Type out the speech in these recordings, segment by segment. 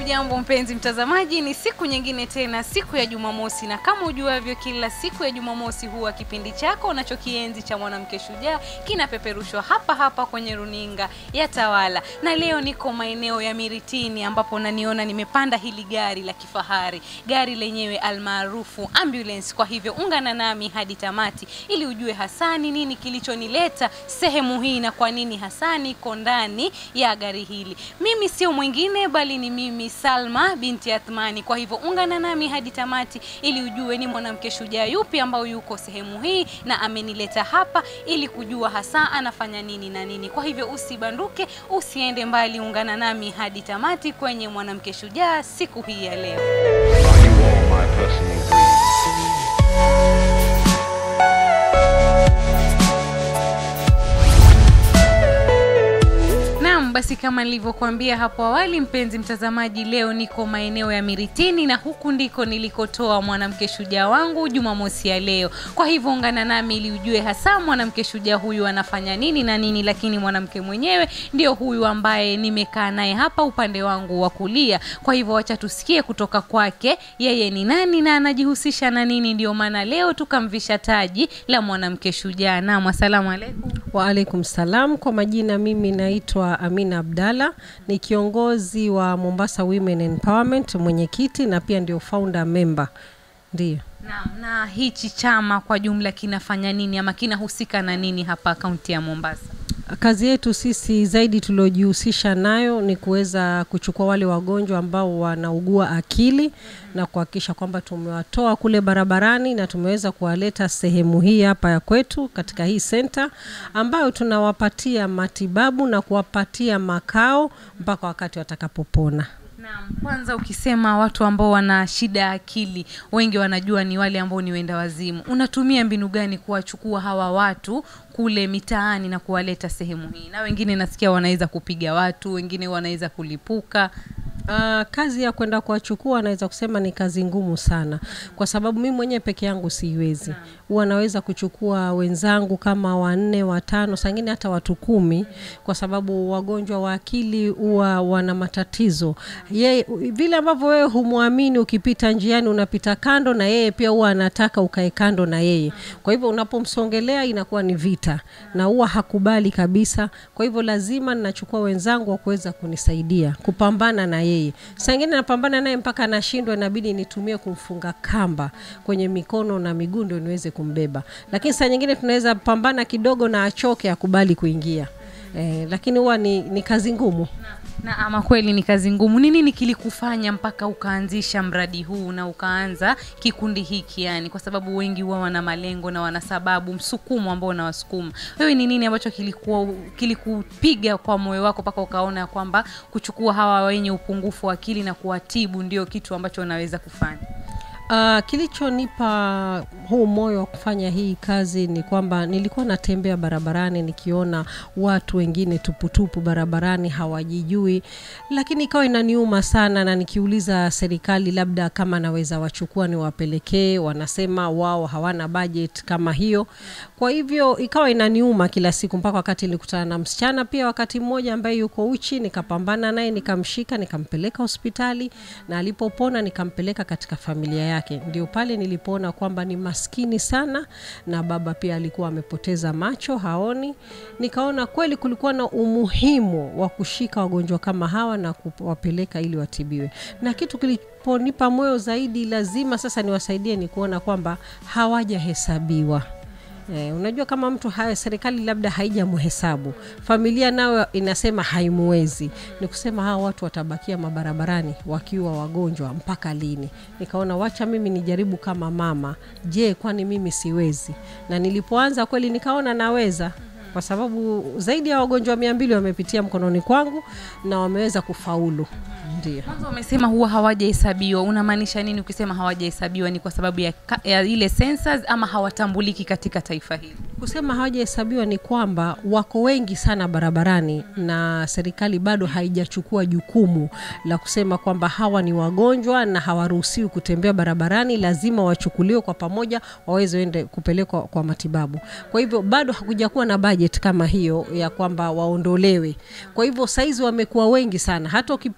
Hujambo mpenzi mtazamaji, ni siku nyingine tena, siku ya Jumamosi, na kama ujuavyo, kila siku ya Jumamosi huwa kipindi chako unachokienzi cha mwanamke shujaa kinapeperushwa hapa hapa kwenye runinga ya Tawala, na leo niko maeneo ya Miritini ambapo naniona nimepanda hili gari la kifahari, gari lenyewe almaarufu ambulance. Kwa hivyo ungana nami hadi tamati ili ujue hasa ni nini kilichonileta sehemu hii na kwa nini hasa niko ndani ya gari hili. Mimi sio mwingine bali ni mimi Salma binti Athmani. Kwa hivyo ungana nami hadi tamati ili ujue ni mwanamke shujaa yupi ambao yuko sehemu hii na amenileta hapa ili kujua hasa anafanya nini na nini. Kwa hivyo usibanduke, usiende mbali, ungana nami hadi tamati kwenye mwanamke shujaa siku hii ya leo. Are you all my personal dreams? Naam, basi kama nilivyokuambia hapo awali, mpenzi mtazamaji, leo niko maeneo ya Miritini na huku ndiko nilikotoa mwanamke shujaa wangu Jumamosi ya leo. Kwa hivyo ungana nami ili ujue hasa mwanamke shujaa huyu anafanya nini na nini, lakini mwanamke mwenyewe ndio huyu ambaye nimekaa naye hapa upande wangu wa kulia. Kwa hivyo wacha tusikie kutoka kwake yeye ni nani na anajihusisha na nini. Ndio maana leo tukamvisha taji la mwanamke shujaa. Naam, asalamu alaikum. Waalaikum salam. Kwa majina mimi naitwa Amina Abdalla, ni kiongozi wa Mombasa Women Empowerment, mwenyekiti na pia ndio founder member. Ndio. Naam, na hichi chama kwa jumla kinafanya nini ama kinahusika na nini hapa kaunti ya Mombasa? Kazi yetu sisi zaidi tuliojihusisha nayo ni kuweza kuchukua wale wagonjwa ambao wanaugua akili na kuhakikisha kwamba tumewatoa kule barabarani na tumeweza kuwaleta sehemu hii hapa ya kwetu katika hii senta ambayo tunawapatia matibabu na kuwapatia makao mpaka wakati watakapopona. Naam, kwanza ukisema watu ambao wana shida ya akili, wengi wanajua ni wale ambao ni wenda wazimu. Unatumia mbinu gani kuwachukua hawa watu kule mitaani na kuwaleta sehemu hii? Na wengine nasikia wanaweza kupiga watu, wengine wanaweza kulipuka. Uh, kazi ya kwenda kuwachukua naweza kusema ni kazi ngumu sana, kwa sababu mimi mwenyewe peke yangu siiwezi. Huwa naweza kuchukua wenzangu kama wanne, watano, sangine hata watu kumi, kwa sababu wagonjwa wa akili huwa wana matatizo. Yeye vile ambavyo wewe humwamini, ukipita njiani unapita kando, na yeye pia huwa anataka ukae kando na yeye. Kwa hivyo unapomsongelea inakuwa ni vita, na huwa hakubali kabisa. Kwa hivyo lazima ninachukua wenzangu wa kuweza kunisaidia kupambana na yeye yeye. Saa ingine napambana naye mpaka anashindwa, inabidi nitumie kumfunga kamba kwenye mikono na miguu ndio niweze kumbeba. Lakini saa nyingine tunaweza pambana kidogo na achoke, akubali kuingia. Eh, lakini huwa ni, ni kazi ngumu. Na ama kweli ni kazi ngumu. Ni nini kilikufanya mpaka ukaanzisha mradi huu na ukaanza kikundi hiki yani? Kwa sababu wengi huwa wana malengo na wana sababu, msukumo ambao unawasukuma. Wewe ni nini ambacho kilikuwa kilikupiga kwa moyo wako mpaka ukaona kwamba kuchukua hawa wenye upungufu wa akili na kuwatibu ndio kitu ambacho unaweza kufanya? Uh, kilichonipa huu moyo wa kufanya hii kazi ni kwamba nilikuwa natembea barabarani nikiona watu wengine tuputupu barabarani hawajijui, lakini ikawa inaniuma sana, na nikiuliza serikali labda kama naweza wachukua niwapelekee, wanasema wao hawana budget kama hiyo. Kwa hivyo ikawa inaniuma kila siku, mpaka wakati nilikutana na msichana pia wakati mmoja ambaye yuko uchi, nikapambana naye, nikamshika, nikampeleka hospitali, na alipopona nikampeleka katika familia yake yake. Ndio pale nilipoona kwamba ni maskini sana, na baba pia alikuwa amepoteza macho, haoni. Nikaona kweli kulikuwa na umuhimu wa kushika wagonjwa kama hawa na kuwapeleka ili watibiwe, na kitu kiliponipa moyo zaidi, lazima sasa niwasaidie, ni kuona kwamba hawajahesabiwa. Eh, unajua kama mtu haya serikali labda haijamhesabu, familia nayo inasema haimuwezi, ni kusema hawa watu watabakia mabarabarani wakiwa wagonjwa mpaka lini? Nikaona wacha mimi nijaribu kama mama, je, kwani mimi siwezi? Na nilipoanza kweli nikaona naweza kwa sababu zaidi ya wagonjwa mia mbili wamepitia mkononi kwangu na wameweza kufaulu. Ndio. Mwanzo umesema huwa hawajahesabiwa, unamaanisha nini ukisema hawajahesabiwa? Ni kwa sababu ya, ka- ya ile census ama hawatambuliki katika taifa hili? Kusema hawajahesabiwa ni kwamba wako wengi sana barabarani na serikali bado haijachukua jukumu la kusema kwamba hawa ni wagonjwa na hawaruhusiwi kutembea barabarani, lazima wachukuliwe kwa pamoja waweze ende kupelekwa kwa matibabu. Kwa hivyo bado hakuja kuwa na budget kama hiyo ya kwamba waondolewe. Kwa hivyo saizi wamekuwa wengi sana, hata ukipiga hatua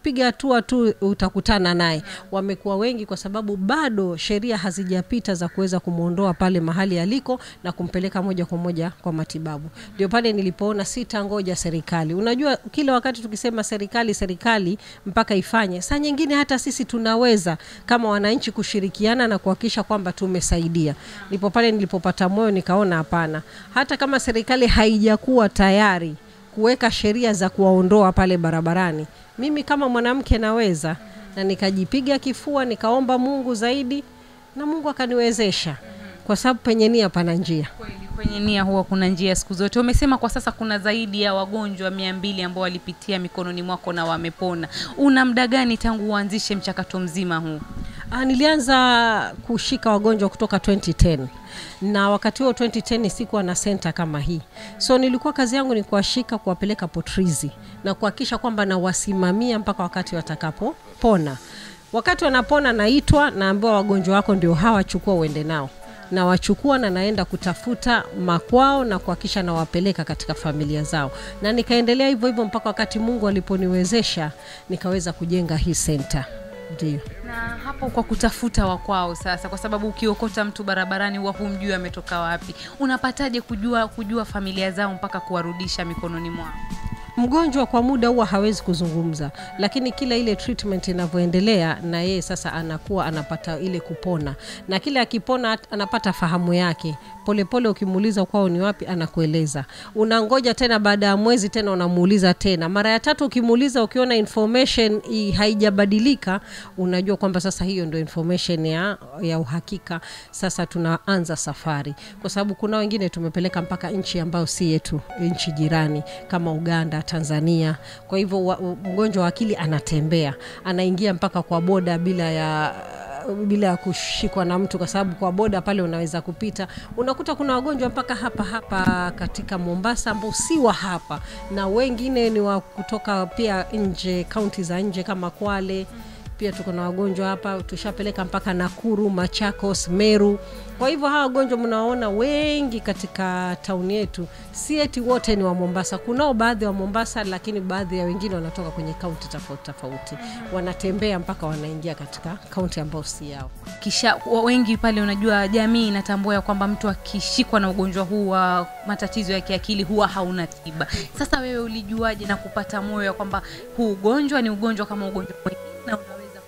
hatua tu utakutana naye wamekuwa wengi kwa sababu bado sheria hazijapita za kuweza kumwondoa pale mahali aliko na kumpeleka moja kwa moja kwa matibabu ndio pale nilipoona sitangoja serikali unajua kila wakati tukisema serikali serikali mpaka ifanye saa nyingine hata sisi tunaweza kama wananchi kushirikiana na kuhakikisha kwamba tumesaidia ndipo pale nilipopata moyo nikaona hapana hata kama serikali haijakuwa tayari kuweka sheria za kuwaondoa pale barabarani mimi kama mwanamke naweza na nikajipiga kifua nikaomba mungu zaidi na mungu akaniwezesha kwa sababu penye nia pana njia Kweli, kwenye nia huwa kuna njia siku zote. Umesema kwa sasa kuna zaidi ya wagonjwa mia mbili ambao walipitia mikononi mwako na wamepona. Una muda gani tangu uanzishe mchakato mzima huu? Ah, nilianza kushika wagonjwa kutoka 2010 na wakati huo 2010 sikuwa na senta kama hii so nilikuwa kazi yangu ni kuwashika kuwapeleka potrizi na kuhakikisha kwamba nawasimamia mpaka wakati watakapopona wakati wanapona naitwa naambiwa wagonjwa wako ndio hawa chukua uende nao nawachukua na naenda kutafuta makwao na kuhakikisha nawapeleka katika familia zao na nikaendelea hivyo hivyo mpaka wakati mungu aliponiwezesha nikaweza kujenga hii senta ndio Na hapo kwa kutafuta wakwao sasa, kwa sababu ukiokota mtu barabarani huwa humjui ametoka wapi, unapataje kujua kujua familia zao mpaka kuwarudisha mikononi mwao? mgonjwa kwa muda huwa hawezi kuzungumza lakini kila ile treatment inavyoendelea na yeye sasa anakuwa anapata ile kupona na kile akipona at- anapata fahamu yake polepole ukimuuliza kwao ni wapi anakueleza unangoja tena baada ya mwezi tena unamuuliza tena mara ya tatu ukimuuliza ukiona information i- haijabadilika unajua kwamba sasa hiyo ndio information ya, ya uhakika sasa tunaanza safari kwa sababu kuna wengine tumepeleka mpaka nchi ambayo si yetu nchi jirani kama uganda tanzania kwa hivyo wa- mgonjwa wa akili anatembea anaingia mpaka kwa boda bila ya bila ya kushikwa na mtu kwa sababu kwa boda pale unaweza kupita unakuta kuna wagonjwa mpaka hapa hapa katika mombasa ambao si wa hapa na wengine ni wa kutoka pia nje kaunti za nje kama kwale pia tuko na wagonjwa hapa tushapeleka mpaka nakuru machakos meru kwa hivyo hawa wagonjwa mnawaona wengi katika tauni yetu si eti wote ni wa mombasa kunao baadhi wa mombasa lakini baadhi ya wengine wanatoka kwenye kaunti tofauti tofauti wanatembea mpaka wanaingia katika kaunti ambayo si yao Kisha wa- wengi pale, unajua jamii inatambua ya kwamba mtu akishikwa na ugonjwa huu wa matatizo ya kiakili huwa hauna tiba. Sasa wewe ulijuaje na kupata moyo ya kwamba huu ugonjwa ni ugonjwa kama ugonjwa mwingine na unaweza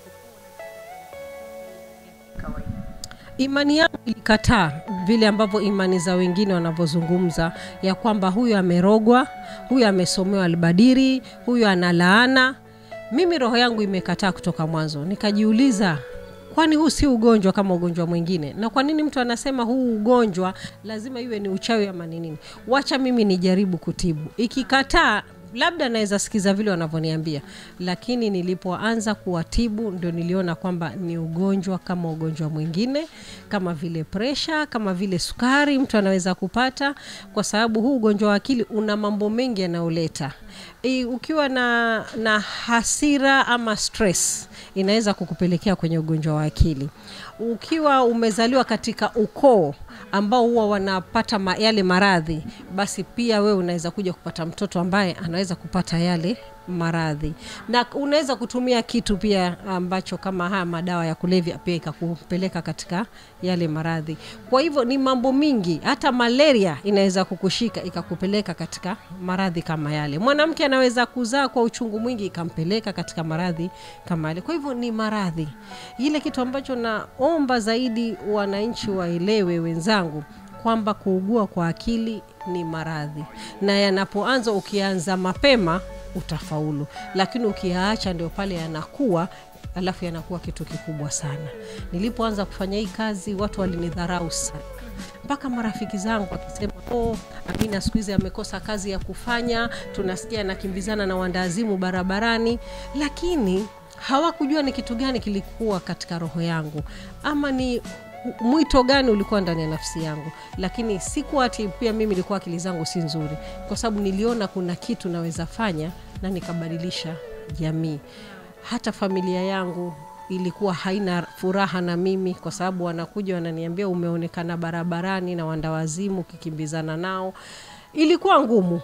kupona kawaida? imani yangu ilikataa vile ambavyo imani za wengine wanavyozungumza ya kwamba huyu amerogwa huyu amesomewa albadiri huyu ana laana mimi roho yangu imekataa kutoka mwanzo nikajiuliza kwani huu si ugonjwa kama ugonjwa mwingine na kwa nini mtu anasema huu ugonjwa lazima iwe ni uchawi ama ni nini wacha mimi nijaribu kutibu ikikataa labda naweza sikiza vile wanavyoniambia lakini nilipoanza kuwatibu ndio niliona kwamba ni ugonjwa kama ugonjwa mwingine kama vile presha kama vile sukari mtu anaweza kupata kwa sababu huu ugonjwa wa akili una mambo mengi yanayoleta e, ukiwa na na hasira ama stress inaweza kukupelekea kwenye ugonjwa wa akili ukiwa umezaliwa katika ukoo ambao huwa wanapata ma, yale maradhi basi pia wewe unaweza kuja kupata mtoto ambaye anaweza kupata yale maradhi na unaweza kutumia kitu pia ambacho kama haya madawa ya kulevya pia ikakupeleka katika yale maradhi kwa hivyo ni mambo mingi hata malaria inaweza kukushika ikakupeleka katika maradhi kama yale mwanamke anaweza kuzaa kwa uchungu mwingi ikampeleka katika maradhi kama yale kwa hivyo ni maradhi ile kitu ambacho naomba zaidi wananchi waelewe wenzangu kwamba kuugua kwa akili ni maradhi na yanapoanza ukianza mapema utafaulu lakini ukiyaacha ndio pale yanakuwa alafu yanakuwa kitu kikubwa sana nilipoanza kufanya hii kazi watu walinidharau sana mpaka marafiki zangu wakisema oh, amina siku hizi amekosa kazi ya kufanya tunasikia anakimbizana na wandazimu barabarani lakini hawakujua ni kitu gani kilikuwa katika roho yangu ama ni mwito gani ulikuwa ndani ya nafsi yangu lakini sikuwa ati pia mimi ilikuwa akili zangu si nzuri kwa sababu niliona kuna kitu naweza fanya na nikabadilisha jamii hata familia yangu ilikuwa haina furaha na mimi kwa sababu wanakuja wananiambia umeonekana barabarani na wandawazimu ukikimbizana nao ilikuwa ngumu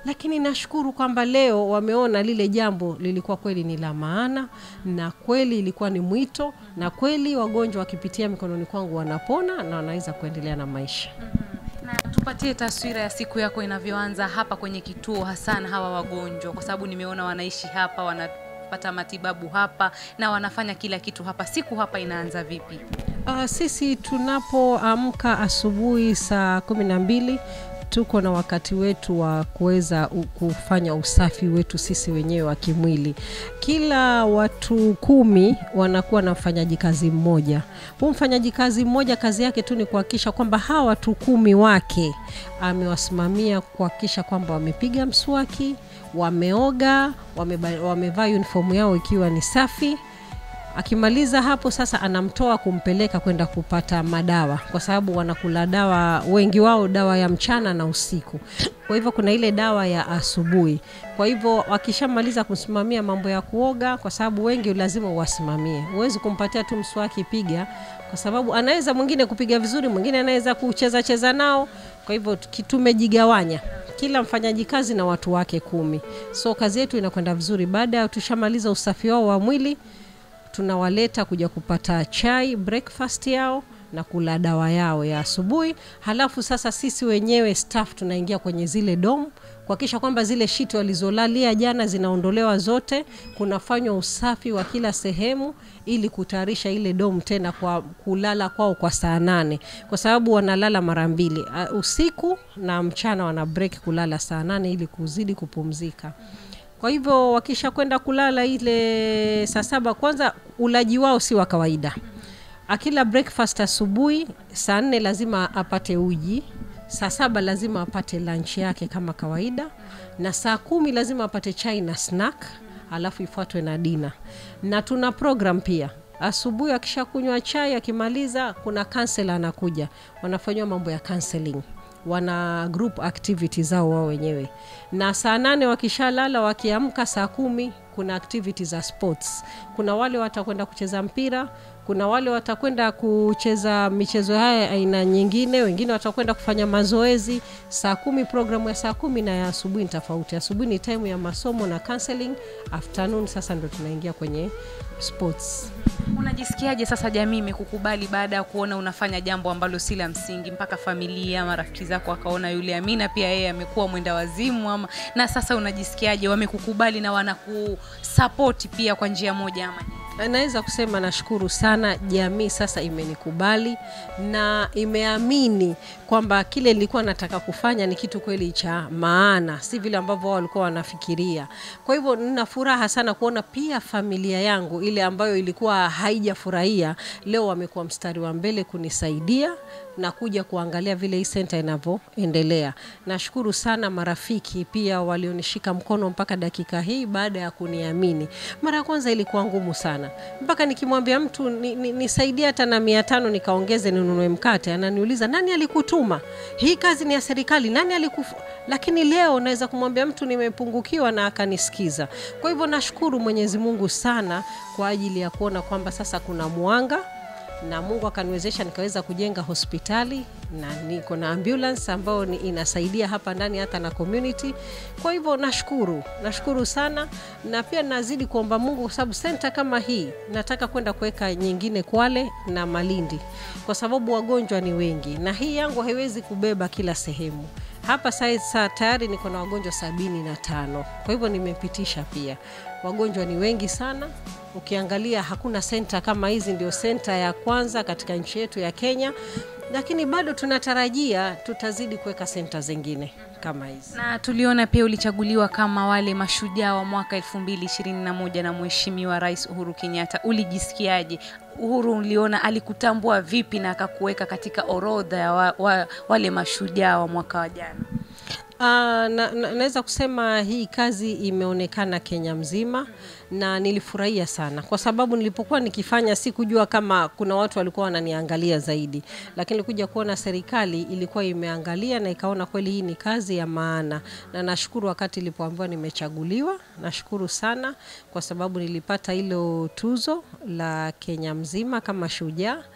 lakini nashukuru kwamba leo wameona lile jambo lilikuwa kweli ni la maana na kweli ilikuwa ni mwito na kweli wagonjwa wakipitia mikononi kwangu wanapona na wanaweza kuendelea na maisha na tupatie taswira ya siku yako inavyoanza hapa kwenye kituo hasa na hawa wagonjwa kwa sababu nimeona wanaishi hapa wanapata matibabu hapa na wanafanya kila kitu hapa siku hapa inaanza vipi Uh, sisi tunapoamka asubuhi saa kumi na mbili tuko na wakati wetu wa kuweza u- kufanya usafi wetu sisi wenyewe wa kimwili. Kila watu kumi wanakuwa na mfanyaji kazi mmoja. Huu mfanyaji kazi mmoja kazi yake tu ni kuhakikisha kwamba hawa watu kumi wake amewasimamia kuhakikisha kwamba wamepiga mswaki, wameoga, wameba- wamevaa uniform yao ikiwa ni safi akimaliza hapo sasa anamtoa kumpeleka kwenda kupata madawa kwa sababu wanakula dawa wengi wao dawa ya mchana na usiku kwa hivyo kuna ile dawa ya asubuhi kwa hivyo wakishamaliza kusimamia mambo ya kuoga kwa sababu wengi lazima uwasimamie huwezi kumpatia tu mswaki piga kwa sababu anaweza mwingine kupiga vizuri mwingine anaweza kucheza cheza nao kwa hivyo tuki- tumejigawanya kila mfanyaji kazi na watu wake kumi so kazi yetu inakwenda vizuri baada ya tushamaliza usafi wao wa mwili tunawaleta kuja kupata chai breakfast yao na kula dawa yao ya asubuhi halafu sasa sisi wenyewe staff tunaingia kwenye zile dom kuhakikisha kwamba zile shiti walizolalia jana zinaondolewa zote kunafanywa usafi wa kila sehemu ili kutayarisha ile dom tena kwa kulala kwao kwa saa nane kwa sababu wanalala mara mbili uh, usiku na mchana wana break kulala saa nane ili kuzidi kupumzika kwa hivyo wakisha kwenda kulala ile saa saba kwanza ulaji wao si wa kawaida akila breakfast asubuhi saa nne lazima apate uji saa saba lazima apate lunch yake kama kawaida na saa kumi lazima apate chai na snack alafu ifuatwe na dina na tuna program pia asubuhi akishakunywa chai akimaliza kuna kansela anakuja wanafanyiwa mambo ya counseling wana group activity zao wao wenyewe na saa nane wakishalala wakiamka saa kumi kuna activity za sports kuna wale watakwenda kucheza mpira kuna wale watakwenda kucheza michezo haya aina nyingine wengine watakwenda kufanya mazoezi saa kumi programu ya saa kumi na ya asubuhi ni tofauti asubuhi ni time ya masomo na counseling afternoon sasa ndo tunaingia kwenye sports unajisikiaje sasa jamii imekukubali baada ya kuona unafanya jambo ambalo si la msingi mpaka familia marafiki zako wakaona yule amina pia yeye amekuwa mwenda wazimu ama na sasa unajisikiaje wamekukubali na wanakusapoti pia kwa njia moja ama nyingine? naweza kusema nashukuru sana jamii sasa imenikubali na imeamini kwamba kile nilikuwa nataka kufanya ni kitu kweli cha maana si vile ambavyo wao walikuwa wanafikiria kwa hivyo nina furaha sana kuona pia familia yangu ile ambayo ilikuwa haijafurahia leo wamekuwa mstari wa mbele kunisaidia na kuja kuangalia vile hii senta inavyoendelea nashukuru sana marafiki pia walionishika mkono mpaka dakika hii baada ya kuniamini mara ya kwanza ilikuwa ngumu sana mpaka nikimwambia mtu nisaidie ni, nisaidie hata na mia tano nikaongeze ninunue mkate ananiuliza nani alikutuma hii kazi ni ya serikali nani alikufu lakini leo naweza kumwambia mtu nimepungukiwa na akanisikiza kwa hivyo nashukuru mwenyezi mungu sana kwa ajili ya kuona kwamba sasa kuna mwanga na mungu akaniwezesha nikaweza kujenga hospitali na niko na ambulance ambayo ni inasaidia hapa ndani hata na community kwa hivyo nashukuru nashukuru sana na pia nazidi kuomba mungu kwa sababu senta kama hii nataka kwenda kuweka nyingine kwale na malindi kwa sababu wagonjwa ni wengi na hii yangu haiwezi kubeba kila sehemu hapa sasa tayari niko na wagonjwa sabini na tano kwa hivyo nimepitisha pia wagonjwa ni wengi sana ukiangalia hakuna senta kama hizi ndio senta ya kwanza katika nchi yetu ya kenya lakini bado tunatarajia tutazidi kuweka senta zingine kama hizi na tuliona pia ulichaguliwa kama wale mashujaa wa mwaka 221 na mheshimiwa rais uhuru kenyatta ulijisikiaje uhuru uliona alikutambua vipi na akakuweka katika orodha ya wa, wa, wale mashujaa wa mwaka wa jana Uh, na, na, naweza kusema hii kazi imeonekana Kenya mzima na nilifurahia sana kwa sababu nilipokuwa nikifanya sikujua kama kuna watu walikuwa wananiangalia zaidi, lakini kuja kuona serikali ilikuwa imeangalia na ikaona kweli hii ni kazi ya maana, na nashukuru wakati ilipoambiwa nimechaguliwa, nashukuru sana kwa sababu nilipata hilo tuzo la Kenya mzima kama shujaa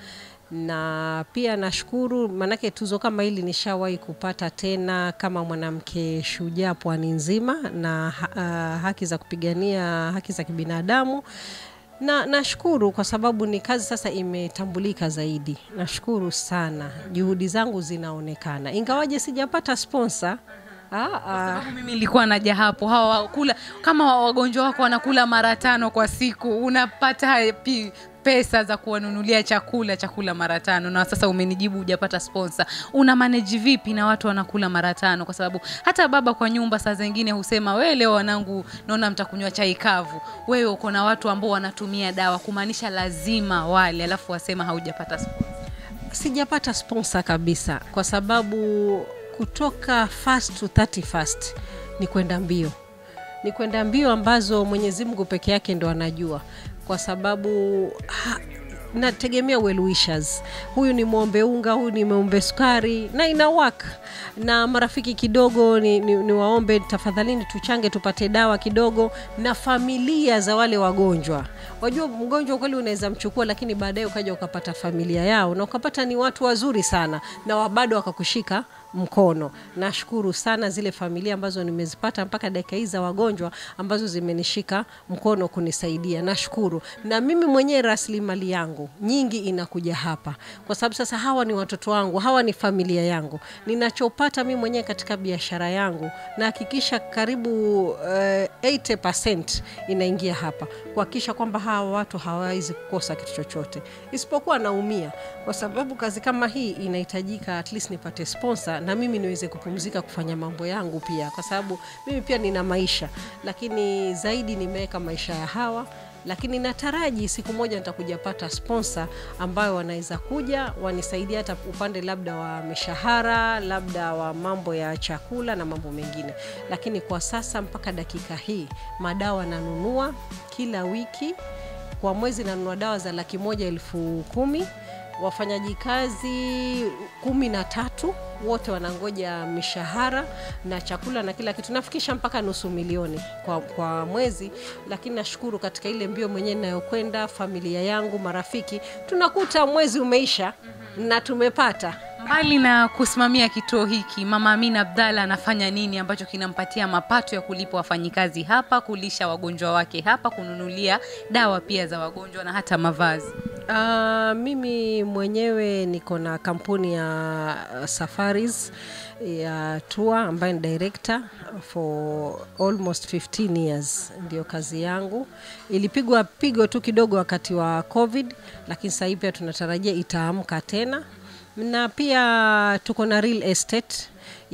na pia nashukuru maanake tuzo kama hili nishawahi kupata tena kama mwanamke shujaa pwani nzima na ha, uh, haki za kupigania haki za kibinadamu na nashukuru kwa sababu ni kazi sasa imetambulika zaidi. Nashukuru sana, juhudi zangu zinaonekana, ingawaje sijapata sponsor. Ah, ah. sababu mimi nilikuwa naja hapo hawa wakula kama wagonjwa wako wanakula mara tano kwa siku unapata pi pesa za kuwanunulia chakula chakula mara tano na sasa umenijibu hujapata sponsor una manage vipi na watu wanakula mara tano kwa sababu hata baba kwa nyumba saa zingine husema we leo wanangu naona mtakunywa chai kavu wewe uko na watu ambao wanatumia dawa kumaanisha lazima wale alafu wasema haujapata sponsor Sijapata sponsor kabisa, kwa sababu kutoka first to 31st ni kwenda mbio, ni kwenda mbio ambazo Mwenyezi Mungu peke yake ndo anajua, kwa sababu ha, nategemea well wishers. Huyu ni mwombe unga, huyu ni mwombe sukari, na ina work na marafiki kidogo ni, ni, ni waombe tafadhalini, tuchange tupate dawa kidogo, na familia za wale wagonjwa. Wajua mgonjwa kweli unaweza mchukua, lakini baadaye ukaja ukapata familia yao na ukapata ni watu wazuri sana, na wa- bado wakakushika mkono. Nashukuru sana zile familia ambazo nimezipata mpaka dakika hii za wagonjwa ambazo zimenishika mkono kunisaidia, nashukuru. Na mimi mwenyewe rasilimali yangu nyingi inakuja hapa, kwa sababu sasa hawa ni watoto wangu, hawa ni familia yangu. Ninachopata mimi mwenyewe katika biashara yangu nahakikisha karibu uh, 80% inaingia hapa kuhakikisha kwamba hawa watu hawawezi kukosa kitu chochote, isipokuwa naumia kwa sababu kazi kama hii inahitajika at least nipate sponsor na mimi niweze kupumzika kufanya mambo yangu pia, kwa sababu mimi pia nina maisha, lakini zaidi nimeweka maisha ya hawa lakini nataraji siku moja nitakuja pata sponsor ambayo wanaweza kuja wanisaidia hata upande labda wa mishahara, labda wa mambo ya chakula na mambo mengine. Lakini kwa sasa mpaka dakika hii madawa nanunua kila wiki, kwa mwezi nanunua dawa za laki moja elfu kumi wafanyaji kazi kumi na tatu wote wanangoja mishahara na chakula na kila kitu, nafikisha mpaka nusu milioni kwa, kwa mwezi. Lakini nashukuru katika ile mbio mwenyewe inayokwenda, familia yangu, marafiki, tunakuta mwezi umeisha na tumepata mbali na kusimamia kituo hiki mama amina abdalla anafanya nini ambacho kinampatia mapato ya kulipa wafanyikazi hapa kulisha wagonjwa wake hapa kununulia dawa pia za wagonjwa na hata mavazi Uh, mimi mwenyewe niko na kampuni ya uh, safaris ya tour ambayo ni director for almost 15 years, ndio kazi yangu. Ilipigwa pigo tu kidogo wakati wa COVID, lakini sasa hivi pia tunatarajia itaamka tena, na pia tuko na real estate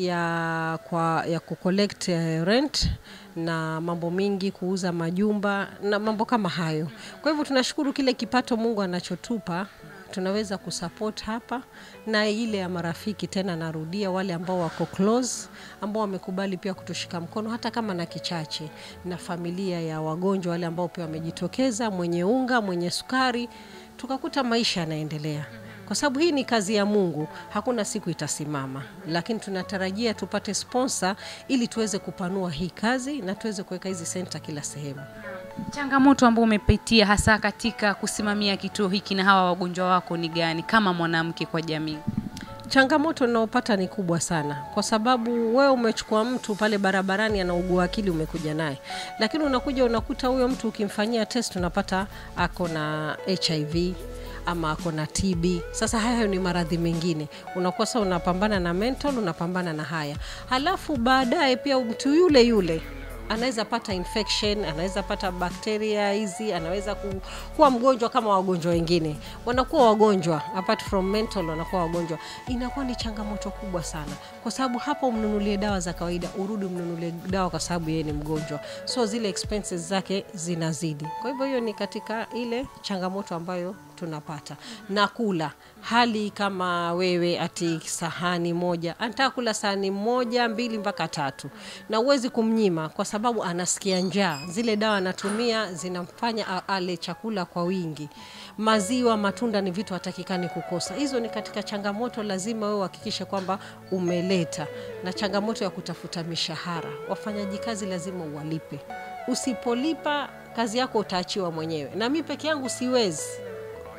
ya kwa ya kucollect eh, rent na mambo mingi kuuza majumba na mambo kama hayo. Kwa hivyo tunashukuru kile kipato Mungu anachotupa tunaweza kusupport hapa na ile ya marafiki tena, narudia wale ambao wako close, ambao wamekubali pia kutushika mkono hata kama na kichache, na familia ya wagonjwa wale ambao pia wamejitokeza, mwenye unga, mwenye sukari, tukakuta maisha yanaendelea kwa sababu hii ni kazi ya Mungu, hakuna siku itasimama, lakini tunatarajia tupate sponsor ili tuweze kupanua hii kazi na tuweze kuweka hizi senta kila sehemu. changamoto ambao umepitia hasa katika kusimamia kituo hiki na hawa wagonjwa wako ni gani kama mwanamke kwa jamii Changamoto ninaopata ni kubwa sana, kwa sababu wewe umechukua mtu pale barabarani anaugua akili, umekuja naye, lakini unakuja unakuta huyo mtu ukimfanyia test unapata ako na HIV ama ako na TB. Sasa hayo ni maradhi mengine, unakuwa sasa unapambana na mental, unapambana na haya, halafu baadaye pia mtu yule yule anaweza pata infection, anaweza pata bakteria hizi, anaweza ku, kuwa mgonjwa kama wagonjwa wengine. Wanakuwa wagonjwa apart from mental, wanakuwa wagonjwa. Inakuwa ni changamoto kubwa sana, kwa sababu hapo umnunulie dawa za kawaida, urudi umnunulie dawa kwa sababu yeye ni mgonjwa, so zile expenses zake zinazidi. Kwa hivyo hiyo ni katika ile changamoto ambayo tunapata na kula hali kama wewe ati sahani moja anataka kula sahani moja mbili mpaka tatu na huwezi kumnyima kwa sababu anasikia njaa zile dawa anatumia zinamfanya a- ale chakula kwa wingi maziwa matunda ni vitu hatakikani kukosa hizo ni katika changamoto lazima wewe uhakikishe kwamba umeleta na changamoto ya kutafuta mishahara wafanyaji kazi lazima uwalipe usipolipa kazi yako utaachiwa mwenyewe na mi peke yangu siwezi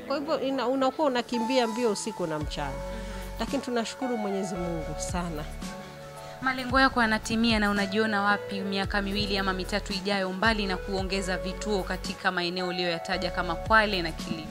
kwa hivyo ina- unakuwa unakimbia mbio usiku na mchana lakini tunashukuru mwenyezi mungu sana Malengo yako yanatimia na unajiona wapi miaka miwili ama mitatu ijayo, mbali na kuongeza vituo katika maeneo uliyoyataja kama Kwale na Kilifi?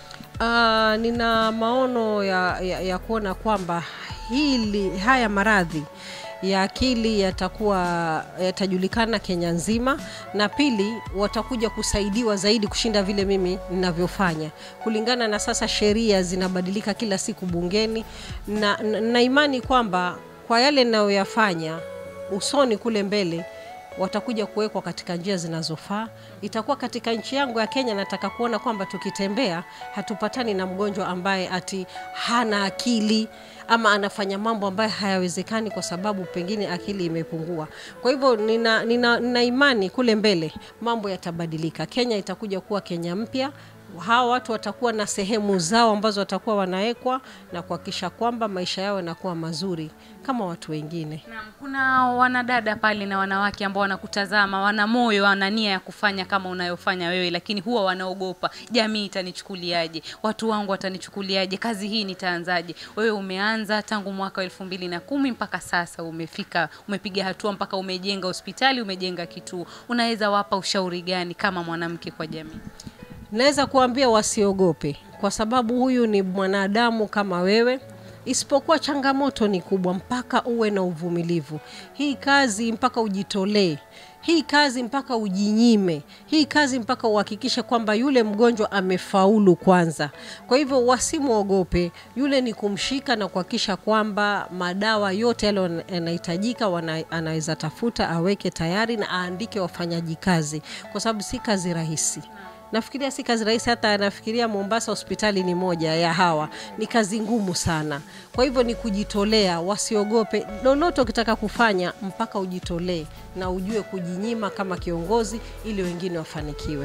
Uh, nina maono ya, ya, ya kuona kwamba hili haya maradhi ya akili yatakuwa yatajulikana Kenya nzima, na pili watakuja kusaidiwa zaidi kushinda vile mimi ninavyofanya, kulingana na sasa sheria zinabadilika kila siku bungeni, na, na, na imani kwamba kwa yale ninayoyafanya usoni kule mbele watakuja kuwekwa katika njia zinazofaa. Itakuwa katika nchi yangu ya Kenya, nataka kuona kwamba tukitembea hatupatani na mgonjwa ambaye ati hana akili ama anafanya mambo ambayo hayawezekani kwa sababu pengine akili imepungua. Kwa hivyo nina, nina, nina imani kule mbele mambo yatabadilika. Kenya itakuja kuwa Kenya mpya hawa watu watakuwa na sehemu zao ambazo watakuwa wanawekwa na kuhakikisha kwamba maisha yao yanakuwa mazuri kama watu wengine. Naam, kuna wanadada pale na wanawake ambao wanakutazama, wana moyo, wana nia ya kufanya kama unayofanya wewe, lakini huwa wanaogopa, jamii itanichukuliaje, watu wangu watanichukuliaje, kazi hii nitaanzaje? Wewe umeanza tangu mwaka wa elfu mbili na kumi mpaka sasa umefika, umepiga hatua mpaka umejenga hospitali, umejenga kituo. Unaweza wapa ushauri gani kama mwanamke kwa jamii? Naweza kuambia wasiogope, kwa sababu huyu ni mwanadamu kama wewe, isipokuwa changamoto ni kubwa, mpaka uwe na uvumilivu. Hii kazi mpaka ujitolee, hii kazi mpaka ujinyime, hii kazi mpaka uhakikishe kwamba yule mgonjwa amefaulu kwanza. Kwa hivyo wasimwogope, yule ni kumshika na kuhakikisha kwamba madawa yote yale yanahitajika wana- anaweza tafuta, aweke tayari na aandike wafanyaji kazi, kwa sababu si kazi rahisi nafikiria si kazi rahisi hata nafikiria mombasa hospitali ni moja ya hawa ni kazi ngumu sana kwa hivyo ni kujitolea wasiogope lolote ukitaka kufanya mpaka ujitolee na ujue kujinyima kama kiongozi ili wengine wafanikiwe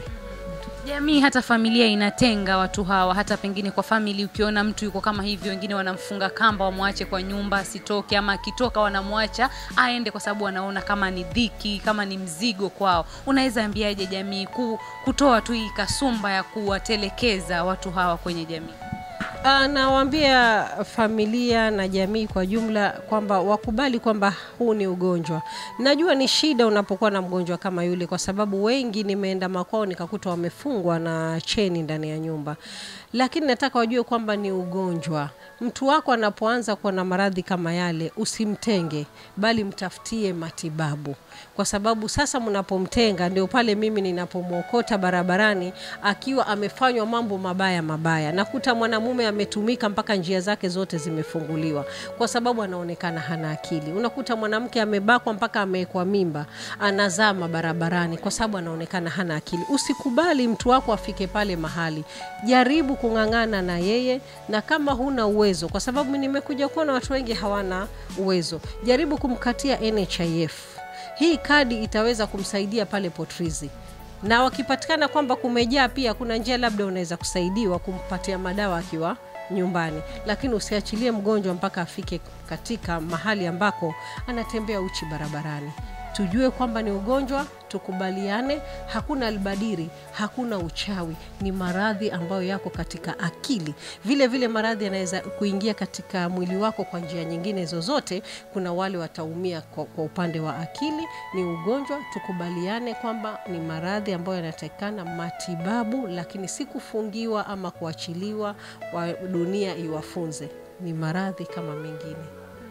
Jamii hata familia inatenga watu hawa, hata pengine kwa famili, ukiona mtu yuko kama hivi, wengine wanamfunga kamba, wamwache kwa nyumba asitoke, ama akitoka wanamwacha aende, kwa sababu wanaona kama ni dhiki, kama ni mzigo kwao. Unaweza ambiaje jamii ku, kutoa tu hii kasumba ya kuwatelekeza watu hawa kwenye jamii? Ah, nawaambia familia na jamii kwa jumla kwamba wakubali kwamba huu ni ugonjwa. Najua ni shida unapokuwa na mgonjwa kama yule, kwa sababu wengi nimeenda makwao nikakuta wamefungwa na cheni ndani ya nyumba, lakini nataka wajue kwamba ni ugonjwa. Mtu wako anapoanza kuwa na maradhi kama yale, usimtenge, bali mtafutie matibabu, kwa sababu sasa mnapomtenga ndio pale mimi ninapomwokota barabarani akiwa amefanywa mambo mabaya mabaya. Nakuta mwanamume ametumika mpaka njia zake zote zimefunguliwa, kwa sababu anaonekana hana akili. Unakuta mwanamke amebakwa mpaka amewekwa mimba, anazama barabarani kwa sababu anaonekana hana akili. Usikubali mtu wako afike pale mahali, jaribu kung'ang'ana na yeye, na kama huna uwezo, kwa sababu nimekuja kuona watu wengi hawana uwezo, jaribu kumkatia NHIF. Hii kadi itaweza kumsaidia pale Potrizi na wakipatikana kwamba kumejaa pia, kuna njia labda unaweza kusaidiwa kumpatia madawa akiwa nyumbani, lakini usiachilie mgonjwa mpaka afike katika mahali ambako anatembea uchi barabarani. Tujue kwamba ni ugonjwa, tukubaliane. Hakuna albadiri, hakuna uchawi, ni maradhi ambayo yako katika akili. Vile vile maradhi yanaweza kuingia katika mwili wako kwa njia nyingine zozote. Kuna wale wataumia kwa, kwa upande wa akili. Ni ugonjwa, tukubaliane kwamba ni maradhi ambayo yanatakikana matibabu, lakini si kufungiwa ama kuachiliwa wa dunia iwafunze. Ni maradhi kama mengine.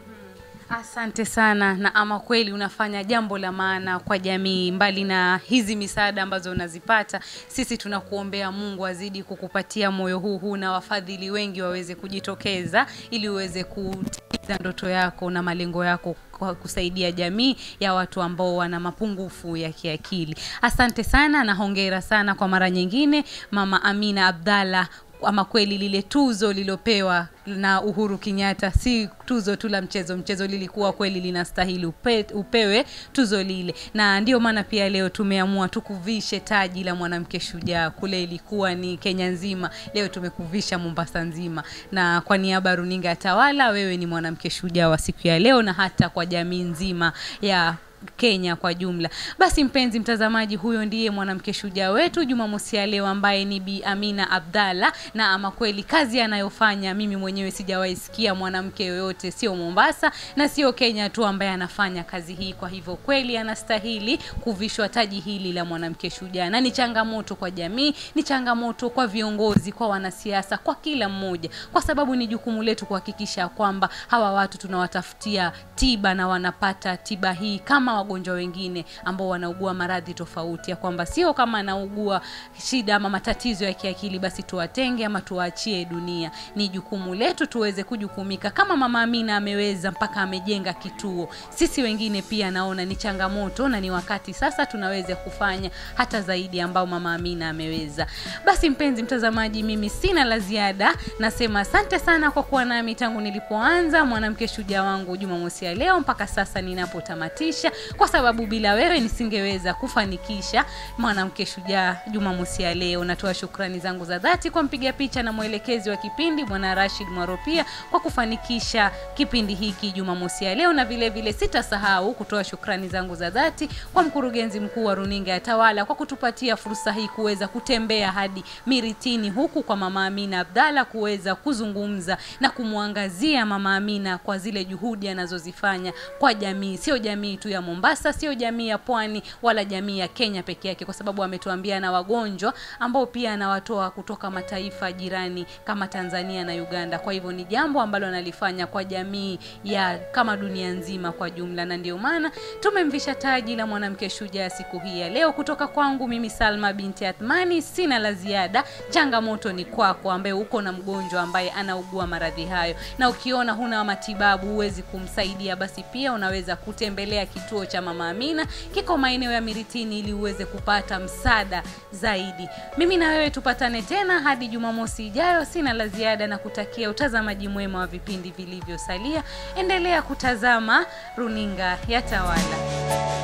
Asante sana, na ama kweli unafanya jambo la maana kwa jamii. Mbali na hizi misaada ambazo unazipata, sisi tunakuombea Mungu azidi kukupatia moyo huu huu na wafadhili wengi waweze kujitokeza ili uweze kutimiza ndoto yako na malengo yako kwa kusaidia jamii ya watu ambao wana mapungufu ya kiakili. Asante sana na hongera sana kwa mara nyingine, Mama Amina Abdalla ama kweli lile tuzo lilopewa na Uhuru Kenyatta si tuzo tu la mchezo. Mchezo lilikuwa kweli linastahili upe, upewe tuzo lile, na ndio maana pia leo tumeamua tukuvishe taji la mwanamke shujaa. Kule ilikuwa ni Kenya nzima, leo tumekuvisha Mombasa nzima, na kwa niaba ya runinga ya Tawala, wewe ni mwanamke shujaa wa siku ya leo, na hata kwa jamii nzima ya Kenya kwa jumla. Basi mpenzi mtazamaji, huyo ndiye mwanamke shujaa wetu Jumamosi ya leo ambaye ni Bi Amina Abdalla, na ama kweli kazi anayofanya mimi mwenyewe sijawahi sikia mwanamke yoyote, sio Mombasa na sio Kenya tu ambaye anafanya kazi hii. Kwa hivyo kweli anastahili kuvishwa taji hili la mwanamke shujaa, na ni changamoto kwa jamii, ni changamoto kwa viongozi, kwa wanasiasa, kwa kila mmoja, kwa sababu ni jukumu letu kuhakikisha kwamba hawa watu tunawatafutia tiba na wanapata tiba hii kama wagonjwa wengine ambao wanaugua maradhi tofauti, ya kwamba sio kama anaugua shida ama matatizo ya kiakili basi tuwatenge ama tuwaachie dunia. Ni jukumu letu tuweze kujukumika kama Mama Amina ameweza mpaka amejenga kituo. Sisi wengine pia naona ni changamoto na ni wakati sasa tunaweza kufanya hata zaidi ambao Mama Amina ameweza. Basi mpenzi mtazamaji, mimi sina la ziada, nasema asante sana kwa kuwa nami tangu nilipoanza mwanamke shujaa wangu Jumamosi ya leo mpaka sasa ninapotamatisha, kwa sababu bila wewe nisingeweza kufanikisha mwanamke shujaa Jumamosi ya leo. Natoa shukrani zangu za dhati kwa mpiga picha na mwelekezi wa kipindi Bwana Rashid Mwaropia kwa kufanikisha kipindi hiki Jumamosi ya leo, na vile vile sitasahau kutoa shukrani zangu za dhati kwa mkurugenzi mkuu wa runinga ya Tawala kwa kutupatia fursa hii kuweza kutembea hadi Miritini huku kwa Mama Amina Abdalla kuweza kuzungumza na kumwangazia Mama Amina kwa zile juhudi anazozifanya kwa jamii, sio jamii tu ya Mombasa, sio jamii ya Pwani wala jamii ya Kenya peke yake, kwa sababu ametuambia na wagonjwa ambao pia anawatoa kutoka mataifa jirani kama Tanzania na Uganda. Kwa hivyo ni jambo ambalo analifanya kwa jamii ya kama dunia nzima kwa jumla, na ndio maana tumemvisha taji la mwanamke shujaa siku hii ya leo. Kutoka kwangu mimi Salma binti Athmani, sina la ziada. Changamoto ni kwako ambaye uko na mgonjwa ambaye anaugua maradhi hayo, na ukiona huna matibabu huwezi kumsaidia, basi pia unaweza kutembelea kituo cha Mama Amina, kiko maeneo ya Miritini, ili uweze kupata msaada zaidi. Mimi na wewe tupatane tena hadi Jumamosi ijayo. Sina la ziada na kutakia utazamaji mwema wa vipindi vilivyosalia. Endelea kutazama runinga ya Tawala.